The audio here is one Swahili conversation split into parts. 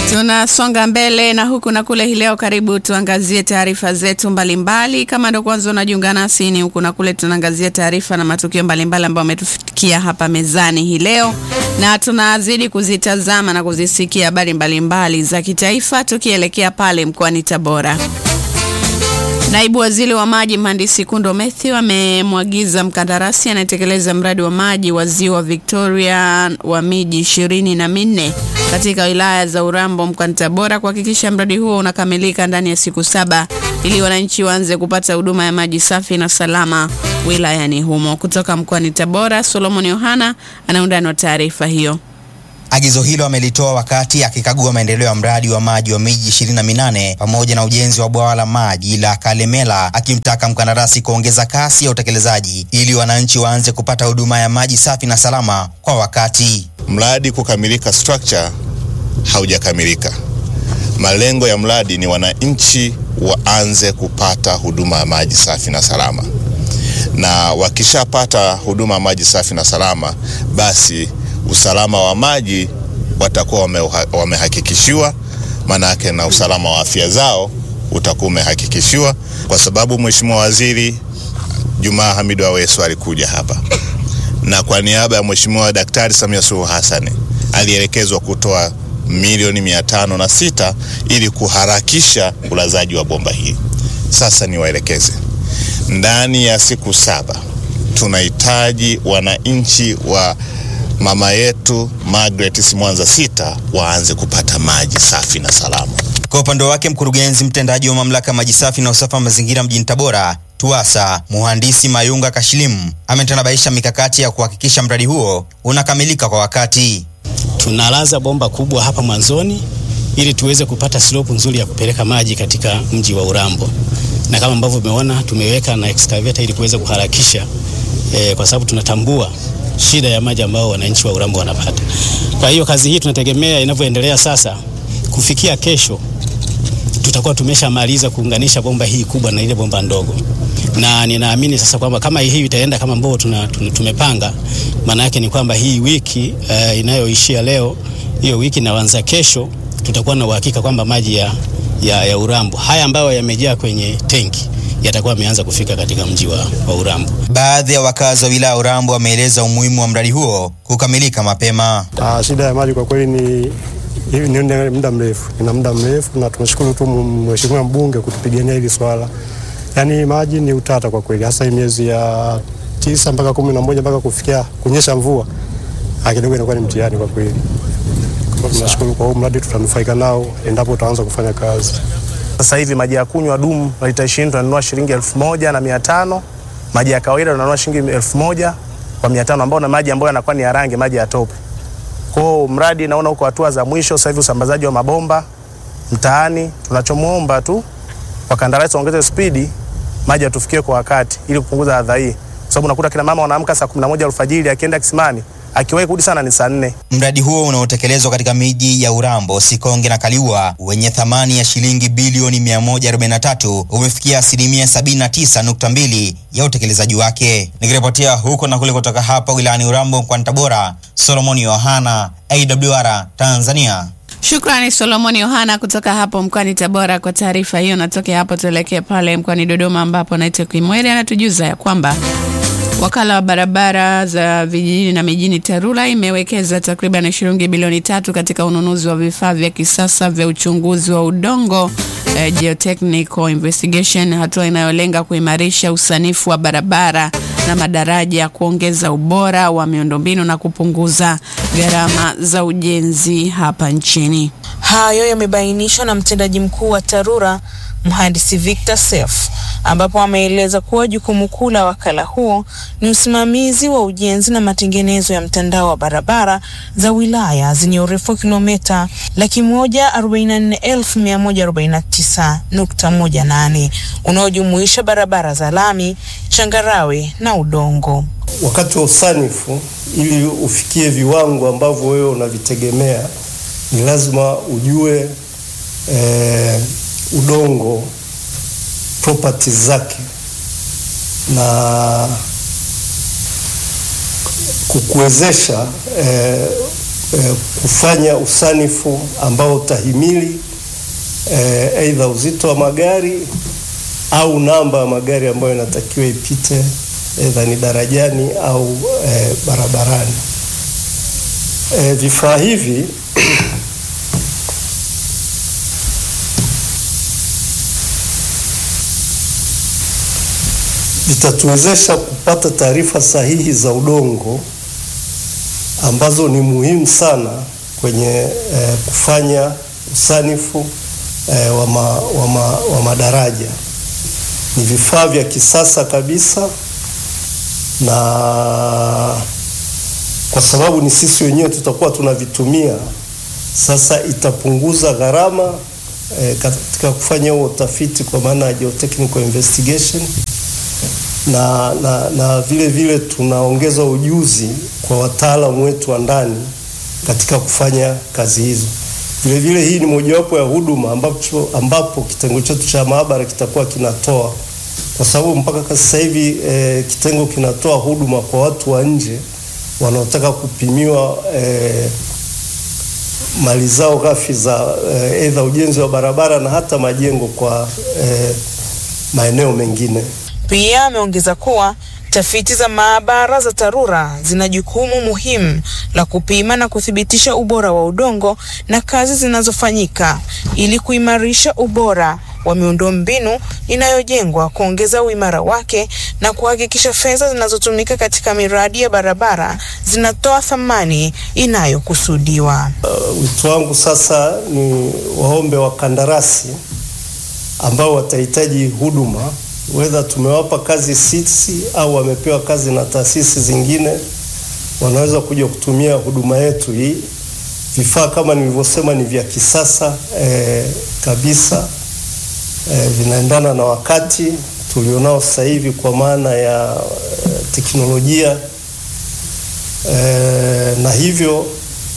Tunasonga mbele na huku na kule hii leo. Karibu tuangazie taarifa zetu mbalimbali. Kama ndo kwanza unajiunga nasi, ni huku na kule tunaangazia taarifa na matukio mbalimbali ambayo ametufikia hapa mezani hii leo, na tunazidi kuzitazama na kuzisikia habari mbalimbali za kitaifa, tukielekea pale mkoani Tabora. Naibu Waziri wa Maji Mhandisi Kundo Mathew amemwagiza mkandarasi anayetekeleza mradi wa maji wa Ziwa Victoria wa miji ishirini na minne katika wilaya za Urambo mkoani Tabora kuhakikisha mradi huo unakamilika ndani ya siku saba ili wananchi waanze kupata huduma ya maji safi na salama wilayani humo. Kutoka mkoani Tabora, Solomon Yohana anaundani wa taarifa hiyo. Agizo hilo amelitoa wakati akikagua maendeleo ya mradi wa maji wa miji 28 pamoja na ujenzi wa bwawa la maji la Kalemela, akimtaka mkandarasi kuongeza kasi ya utekelezaji ili wananchi waanze kupata huduma ya maji safi na salama kwa wakati. Mradi kukamilika, structure haujakamilika. Malengo ya mradi ni wananchi waanze kupata huduma ya maji safi na salama, na wakishapata huduma ya maji safi na salama, basi usalama wa maji watakuwa wamehakikishiwa, maana yake na usalama wa afya zao utakuwa umehakikishiwa, kwa sababu Mheshimiwa Waziri Jumaa Hamidu Aweso alikuja hapa na kwa niaba ya Mheshimiwa Daktari Samia Suluhu Hassan alielekezwa kutoa milioni mia tano na sita ili kuharakisha ulazaji wa bomba hili. Sasa niwaelekeze, ndani ya siku saba tunahitaji wananchi wa mama yetu Margaret Simwanza sita waanze kupata maji safi na salama. Kwa upande wake, mkurugenzi mtendaji wa mamlaka maji safi na usafi wa mazingira mjini Tabora TUWASA Muhandisi Mayunga Kashilimu ametanabaisha mikakati ya kuhakikisha mradi huo unakamilika kwa wakati. Tunalaza bomba kubwa hapa mwanzoni ili tuweze kupata slope nzuri ya kupeleka maji katika mji wa Urambo, na kama ambavyo umeona tumeweka na excavator ili kuweza kuharakisha e, kwa sababu tunatambua shida ya maji ambao wananchi wa Urambo wanapata. Kwa hiyo kazi hii tunategemea inavyoendelea sasa, kufikia kesho tutakuwa tumeshamaliza kuunganisha bomba hii kubwa na ile bomba ndogo, na ninaamini sasa kwamba kama hii itaenda kama ambavyo tuna, tuna, tumepanga, maana yake ni kwamba hii wiki uh, inayoishia leo, hiyo wiki inaanza kesho, tutakuwa na uhakika kwamba maji ya, ya, ya Urambo haya ambayo yamejaa kwenye tenki yatakuwa yameanza kufika katika mji wa, wa Urambo. Baadhi ya wakazi wa wilaya ya Urambo wameeleza umuhimu wa mradi huo kukamilika mapema. Ah, shida ya maji kwa kweli ni ni muda mrefu, ina muda mrefu, na tunashukuru tu mheshimiwa mbunge kutupigania hili swala. Yaani maji ni utata kwa kweli, hasa miezi ya tisa mpaka kumi na moja mpaka kufikia kunyesha mvua kidogo inakuwa ni mtihani kwa kweli. Kwa tunashukuru kwa huu mradi, tutanufaika nao endapo utaanza kufanya kazi. Sasa hivi maji ya kunywa dumu la lita 20 tunanunua shilingi elfu moja na mia tano. Maji ya kawaida tunanunua shilingi elfu moja kwa mia tano ambao na maji ambayo yanakuwa ni ya rangi, maji ya tope. Kwa mradi naona uko hatua za mwisho sasa hivi, usambazaji wa mabomba mtaani. Tunachomuomba tu wakandarasi waongeze spidi, maji yatufikie kwa wakati ili kupunguza adha hii, kwa sababu unakuta kina mama wanaamka saa 11 alfajiri, akienda kisimani akiwahi kurudi sana ni saa nne. Mradi huo unaotekelezwa katika miji ya Urambo, Sikonge na Kaliua wenye thamani ya shilingi bilioni 143 umefikia asilimia 79.2 ya utekelezaji wake. Nikiripotia huko na kule kutoka hapa wilayani Urambo mkoani Tabora, Solomoni Yohana, AWR Tanzania. Shukrani Solomoni Yohana kutoka hapo mkoani Tabora kwa taarifa hiyo. Natoke hapo tuelekee pale mkoani Dodoma ambapo naitwa Kimweri anatujuza ya kwamba Wakala wa barabara za vijijini na mijini TARURA imewekeza takriban shilingi bilioni tatu katika ununuzi wa vifaa vya kisasa vya uchunguzi wa udongo eh, geotechnical investigation, hatua inayolenga kuimarisha usanifu wa barabara na madaraja, kuongeza ubora wa miundombinu na kupunguza gharama za ujenzi hapa nchini. Hayo yamebainishwa na mtendaji mkuu wa TARURA mhandisi Victor Seif ambapo ameeleza kuwa jukumu kuu la wakala huo ni usimamizi wa ujenzi na matengenezo ya mtandao wa barabara za wilaya zenye urefu wa kilomita laki moja arobaini na nne elfu mia moja arobaini na tisa nukta moja nane unaojumuisha barabara za lami, changarawe na udongo. Wakati wa usanifu, ili ufikie viwango ambavyo wewe unavitegemea, ni lazima ujue eh, udongo properties zake na kukuwezesha eh, eh, kufanya usanifu ambao utahimili eh, aidha uzito wa magari au namba ya magari ambayo inatakiwa ipite aidha ni darajani au eh, barabarani. Eh, vifaa hivi vitatuwezesha kupata taarifa sahihi za udongo ambazo ni muhimu sana kwenye eh, kufanya usanifu eh, wa, ma, wa, ma, wa madaraja. Ni vifaa vya kisasa kabisa, na kwa sababu ni sisi wenyewe tutakuwa tunavitumia, sasa itapunguza gharama eh, katika kufanya huo utafiti kwa maana ya geotechnical investigation na, na, na vile vile tunaongeza ujuzi kwa wataalamu wetu wa ndani katika kufanya kazi hizo. Vile vile hii ni mojawapo ya huduma ambapo, ambapo kitengo chetu cha maabara kitakuwa kinatoa, kwa sababu mpaka sasa hivi e, kitengo kinatoa huduma kwa watu wa nje wanaotaka kupimiwa e, mali zao ghafi za aidha e, ujenzi wa barabara na hata majengo kwa e, maeneo mengine. Pia ameongeza kuwa tafiti za maabara za TARURA zina jukumu muhimu la kupima na kuthibitisha ubora wa udongo na kazi zinazofanyika ili kuimarisha ubora wa miundombinu inayojengwa, kuongeza uimara wake na kuhakikisha fedha zinazotumika katika miradi ya barabara zinatoa thamani inayokusudiwa. Uh, wito wangu sasa ni waombe wakandarasi ambao watahitaji huduma wedha tumewapa kazi sisi au wamepewa kazi na taasisi zingine, wanaweza kuja kutumia huduma yetu hii. Vifaa kama nilivyosema ni vya kisasa eh, kabisa eh, vinaendana na wakati tulionao sasa hivi kwa maana ya eh, teknolojia eh, na hivyo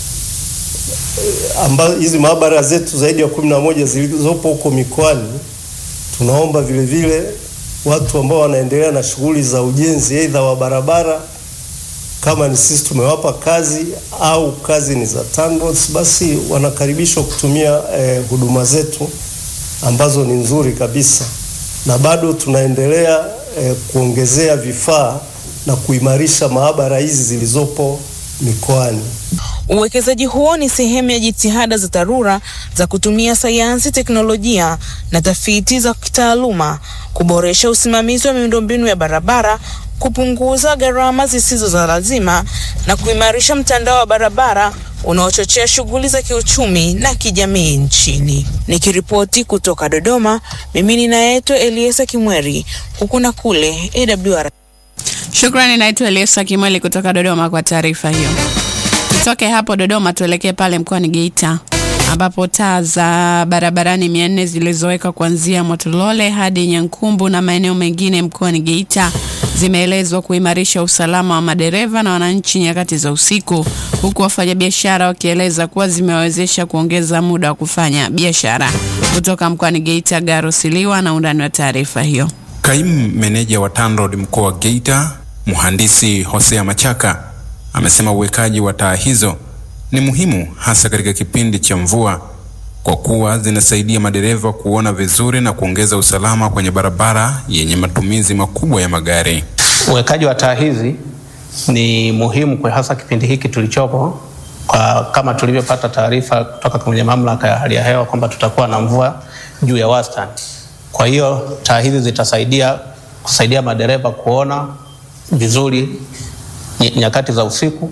eh, amba, hizi maabara zetu zaidi ya kumi na moja zilizopo huko mikoani tunaomba vile vile watu ambao wanaendelea na shughuli za ujenzi aidha wa barabara, kama ni sisi tumewapa kazi au kazi ni za TANROADS, basi wanakaribishwa kutumia eh, huduma zetu ambazo ni nzuri kabisa, na bado tunaendelea eh, kuongezea vifaa na kuimarisha maabara hizi zilizopo mikoani. Uwekezaji huo ni sehemu ya jitihada za TARURA za kutumia sayansi, teknolojia na tafiti za kitaaluma kuboresha usimamizi wa miundombinu ya barabara, kupunguza gharama zisizo za lazima na kuimarisha mtandao wa barabara unaochochea shughuli za kiuchumi na kijamii nchini. Nikiripoti kutoka Dodoma, mimi ninaitwa Eliesa Kimweri, huku na kule AWR. Shukrani, naitwa Eliesa Kimweli kutoka Dodoma kwa taarifa hiyo. Tutoke hapo Dodoma tuelekee pale mkoani Geita ambapo taa za barabarani mia nne zilizowekwa kuanzia Motolole hadi Nyankumbu na maeneo mengine mkoani Geita zimeelezwa kuimarisha usalama wa madereva na wananchi nyakati za usiku, huku wafanyabiashara wakieleza kuwa zimewawezesha kuongeza muda wa kufanya biashara. Kutoka mkoani Geita, Garo Siliwa na undani wa taarifa hiyo. Kaimu meneja wa TANROADS mkoa wa Geita, mhandisi Hosea Machaka amesema uwekaji wa taa hizo ni muhimu hasa katika kipindi cha mvua kwa kuwa zinasaidia madereva kuona vizuri na kuongeza usalama kwenye barabara yenye matumizi makubwa ya magari. Uwekaji wa taa hizi ni muhimu kwa hasa kipindi hiki tulichopo, kwa kama tulivyopata taarifa kutoka kwenye mamlaka ya hali ya hewa kwamba tutakuwa na mvua juu ya wastani. Kwa hiyo taa hizi zitasaidia kusaidia madereva kuona vizuri nyakati za usiku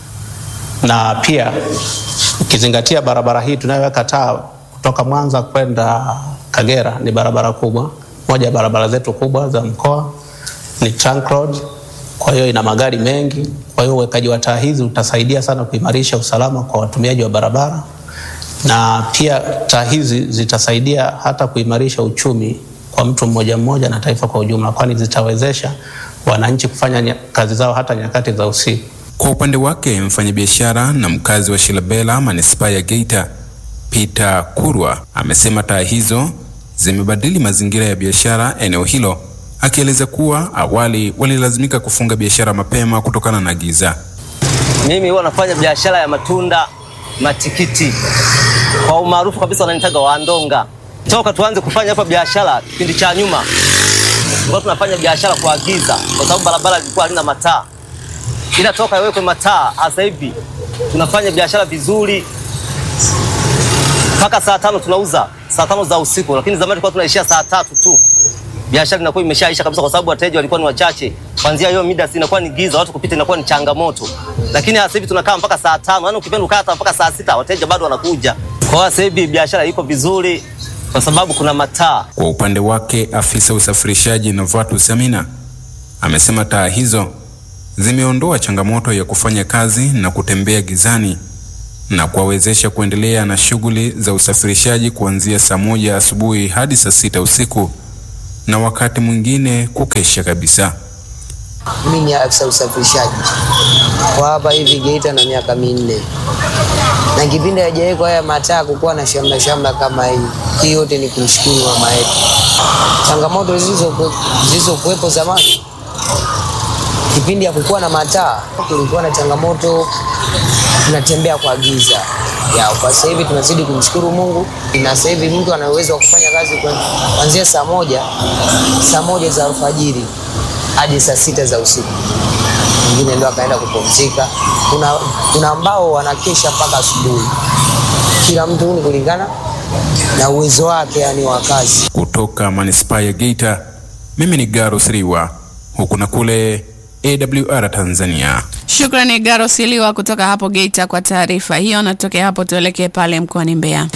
na pia ukizingatia barabara hii tunayoweka taa kutoka Mwanza kwenda Kagera ni barabara kubwa, moja ya barabara zetu kubwa za mkoa ni trunk road, kwa hiyo ina magari mengi. Kwa hiyo uwekaji wa taa hizi utasaidia sana kuimarisha usalama kwa watumiaji wa barabara, na pia taa hizi zitasaidia hata kuimarisha uchumi kwa mtu mmoja mmoja na taifa kwa ujumla, kwani zitawezesha wananchi kufanya kazi zao hata nyakati za usiku. Kwa upande wake mfanyabiashara na mkazi wa Shilabela manispaa ya Geita Peter Kurwa amesema taa hizo zimebadili mazingira ya biashara eneo hilo, akieleza kuwa awali walilazimika kufunga biashara mapema kutokana na giza. Mimi huwa nafanya biashara ya matunda, matikiti. Kwa umaarufu kabisa wananitaga Wandonga. Toka tuanze kufanya hapa biashara kipindi cha nyuma, tulikuwa tunafanya biashara kuagiza, kwa sababu barabara ilikuwa halina mataa, ila toka iwekwe mataa, sasa hivi tunafanya biashara vizuri mpaka saa tano tunauza saa tano za usiku, lakini zamani tulikuwa tunaishia saa tatu tu. Biashara inakuwa imeshaisha kabisa, kwa sababu wateja walikuwa ni wachache. Kwanzia hiyo mida si inakuwa ni giza, watu kupita inakuwa ni changamoto, lakini sasa hivi tunakaa mpaka saa tano, yani ukipenda ukaa hata mpaka saa sita, wateja bado wanakuja. Kwa hiyo sasa hivi biashara iko vizuri kwa sababu kuna mataa. Kwa upande wake, afisa usafirishaji Novatus Amina amesema taa hizo zimeondoa changamoto ya kufanya kazi na kutembea gizani na kuwawezesha kuendelea na shughuli za usafirishaji kuanzia saa moja asubuhi hadi saa sita usiku na wakati mwingine kukesha kabisa. Mimi ni afisa usafirishaji kwa hapa hivi Geita na miaka minne, na kipindi hajawekwa haya mataa kukuwa na shamla shamla kama hii. Hii yote ni kumshukuru mama yetu. Changamoto zilizokuwepo zamani, kipindi ya kukuwa na mataa, kulikuwa na changamoto, tunatembea kwa giza ya kwa sasa hivi tunazidi kumshukuru Mungu, na sasa hivi mtu ana uwezo wa kufanya kazi kuanzia saa moja saa moja za alfajiri hadi saa sita za usiku, mwingine ndo akaenda kupumzika. Kuna, kuna ambao wanakesha mpaka asubuhi. Kila mtu ni kulingana na uwezo wake, yani wa kazi. Kutoka manispaa ya Geita, mimi ni Garo Siriwa, huku na kule AWR Tanzania. Shukrani Garo Siliwa kutoka hapo Geita kwa taarifa hiyo. Natokea hapo tuelekee pale mkoani Mbeya.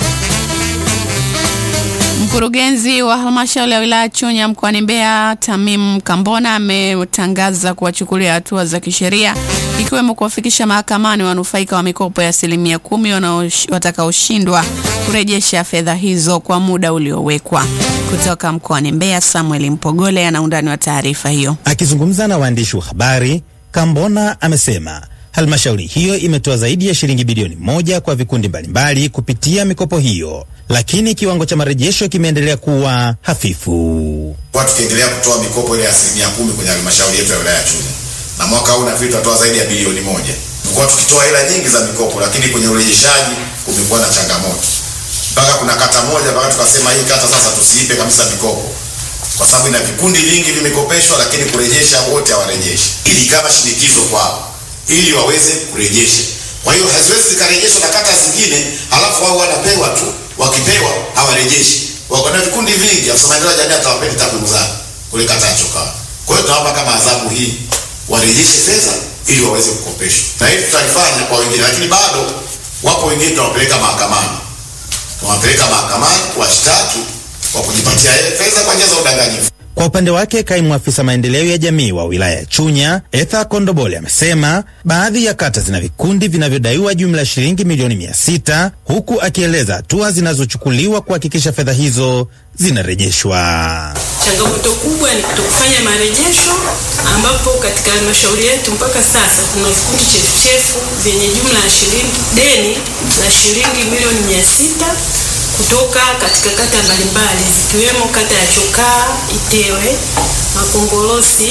Mkurugenzi wa halmashauri ya wilaya Chunya mkoani Mbeya, Tamim Kambona, ametangaza kuwachukulia hatua za kisheria ikiwemo kuwafikisha mahakamani wanufaika wa mikopo ya asilimia kumi watakaoshindwa kurejesha fedha hizo kwa muda uliowekwa. Kutoka mkoani Mbeya, Samuel Mpogole ana undani wa taarifa hiyo. Akizungumza na waandishi wa habari, Kambona amesema halmashauri hiyo imetoa zaidi ya shilingi bilioni moja kwa vikundi mbalimbali kupitia mikopo hiyo, lakini kiwango cha marejesho kimeendelea kuwa hafifu. Kwa tukiendelea kutoa mikopo ile ya asilimia kumi kwenye halmashauri yetu ya wilaya ya Chunya, na mwaka huu nafikiri tutatoa zaidi ya bilioni moja. Tumekuwa tukitoa hela nyingi za mikopo, lakini kwenye urejeshaji kumekuwa na changamoto, mpaka kuna kata moja mpaka tukasema hii kata sasa tusiipe kabisa mikopo kwa sababu ina vikundi vingi vimekopeshwa, lakini kurejesha wote hawarejeshi, ili kama shinikizo kwao ili waweze kurejesha. Kwa hiyo haziwezi zikarejeshwa na kata zingine, halafu wao wanapewa tu, wakipewa hawarejeshi. Wako na vikundi vingi, afisa maendeleo ya jamii atawapeni takwimu zake kule kata ya Chokaa. Kwa hiyo tunawapa kama adhabu hii, warejeshe fedha ili waweze kukopeshwa, na hili tutalifanya kwa wengine, lakini bado wapo wengine tunawapeleka mahakamani, tunawapeleka mahakamani kuwashtaki kwa kujipatia fedha kwa njia za udanganyifu. Kwa upande wake kaimu afisa maendeleo ya jamii wa wilaya ya Chunya Etha Kondobole amesema baadhi ya kata zina vikundi vinavyodaiwa jumla ya shilingi milioni mia sita huku akieleza hatua zinazochukuliwa kuhakikisha fedha hizo zinarejeshwa. Changamoto kubwa ni kutokufanya marejesho, ambapo katika halmashauri yetu mpaka sasa tuna vikundi chefuchefu vyenye jumla ya shilingi deni la shilingi milioni mia sita kutoka katika kata mbalimbali zikiwemo kata ya Chokaa, Itewe, Makongolosi,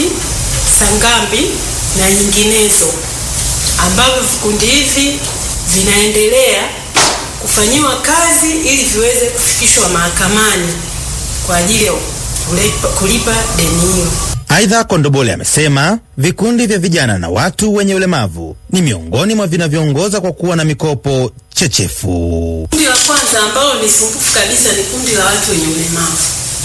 Sangambi na nyinginezo, ambavyo vikundi hivi vinaendelea kufanyiwa kazi ili viweze kufikishwa mahakamani kwa ajili ya kulipa, kulipa deni hilo. Aidha, Kondobole amesema vikundi vya vijana na watu wenye ulemavu ni miongoni mwa vinavyoongoza kwa kuwa na mikopo chechefu. Kundi la kwanza ambalo ni sumbufu kabisa ni kundi la watu wenye ulemavu.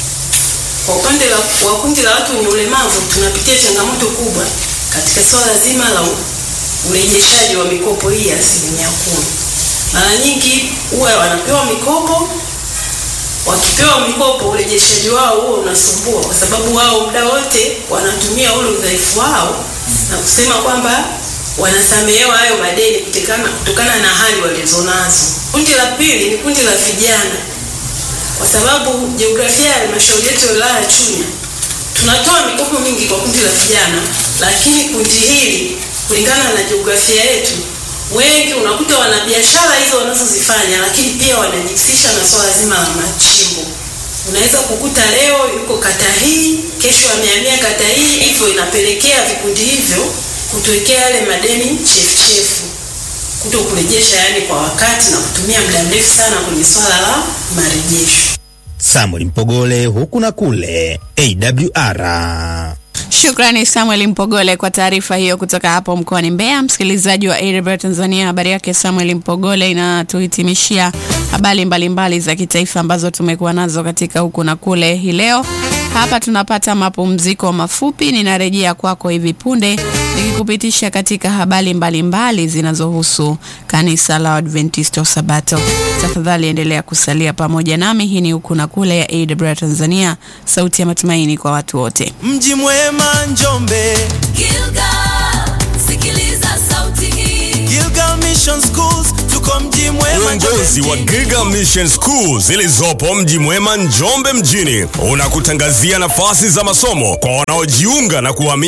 Kwa upande wa kundi la watu wenye ulemavu, tunapitia changamoto kubwa katika swala zima la urejeshaji wa mikopo hii ya asilimia kumi. Mara nyingi huwa wanapewa mikopo wakipewa mikopo urejeshaji wao huo unasumbua, kwa sababu wao muda wote wanatumia ule udhaifu wao na kusema kwamba wanasamehewa hayo madeni kutokana, kutokana na hali walizonazo. Kundi la pili ni kundi la vijana, kwa sababu jiografia ya halmashauri yetu ya wilaya ya Chunya tunatoa mikopo mingi kwa kundi la vijana, lakini kundi hili kulingana na jiografia yetu wengi unakuta wana biashara hizo wanazozifanya, lakini pia wanajihusisha na swala zima la machimbo. Unaweza kukuta leo yuko kata hii, kesho amehamia kata hii, hivyo inapelekea vikundi hivyo kutuwekea yale madeni chefuchefu, kuto kurejesha yani kwa wakati na kutumia muda mrefu sana kwenye swala la marejesho. Samuel Mpogole, huku na kule AWR. Shukrani Samuel Mpogole kwa taarifa hiyo kutoka hapo mkoani Mbeya. Msikilizaji wa AWR Tanzania, habari yake Samuel Mpogole inatuhitimishia habari mbalimbali za kitaifa ambazo tumekuwa nazo katika huku na kule hii leo. Hapa tunapata mapumziko mafupi, ninarejea kwako hivi punde nikikupitisha katika habari mbalimbali zinazohusu kanisa la Adventista wa Sabato. Tafadhali endelea kusalia pamoja nami. Hii ni huku na kule ya AWR Tanzania, sauti ya matumaini kwa watu wote. Mji mwema Njombe, Gilgal, sikiliza sauti hii. Gilgal Mission Schools, tuko mji mwema Uongozi wa Giga Mission School zilizopo mji mwema Njombe mjini unakutangazia nafasi za masomo kwa wanaojiunga na kuhamia